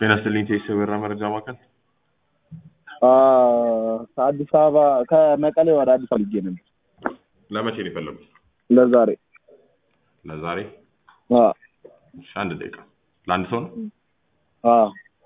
ጤና ይስጥልኝ ቴስ የበራ መረጃ ማዕከል ከአዲስ አበባ ከመቀሌ ወደ አዲስ አበባ ልጄ ነበር ለመቼ ነው የፈለጉት? ለዛሬ ለዛሬ አዎ እሺ፣ አንድ ደቂቃ ለአንድ ሰው ነው? አዎ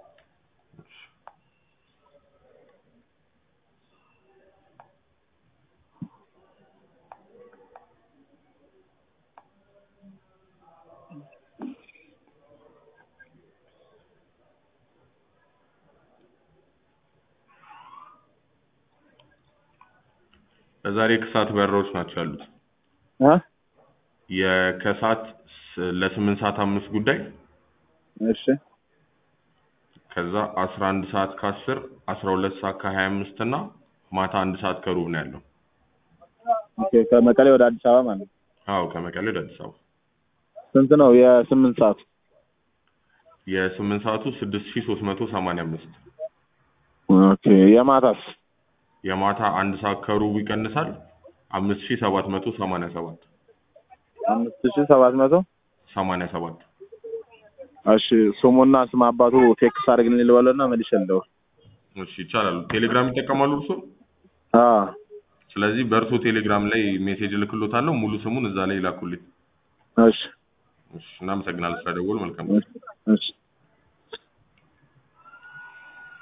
ለዛሬ ከሰዓት በረራዎች ናቸው ያሉት። እ የከሰዓት ስ- ለስምንት ሰዓት አምስት ጉዳይ እሺ ከዛ አስራ አንድ ሰዓት ከአስር አስራ ሁለት ሰዓት ከሀያ አምስት እና ማታ አንድ ሰዓት ከሩብ ነው ያለው። ኦኬ ከመቀሌ ወደ አዲስ አበባ ማለት ነው። አዎ ከመቀሌ ወደ አዲስ አበባ ስንት ነው የስምንት ሰዓቱ? የስምንት ሰዓቱ ስድስት ሺ ሶስት መቶ ሰማንያ አምስት ኦኬ የማታስ? የማታ አንድ ሰዓት ከሩብ ይቀንሳል አምስት ሺ ሰባት መቶ ሰማንያ ሰባት አምስት ሺህ ሰባት መቶ ሰማንያ ሰባት እሺ ስሙና ስም አባቱ ቴክስት አድርግልኝ ልበለውና መልሼ ልደውል። እሺ ይቻላል። ቴሌግራም ይጠቀማሉ እርሶ? አዎ ስለዚህ በእርሶ ቴሌግራም ላይ ሜሴጅ እልክሎታለሁ። ሙሉ ስሙን እዛ ላይ ይላኩልኝ። እሺ እሺ እናመሰግናለን ስለደወሉ። መልካም እሺ እሺ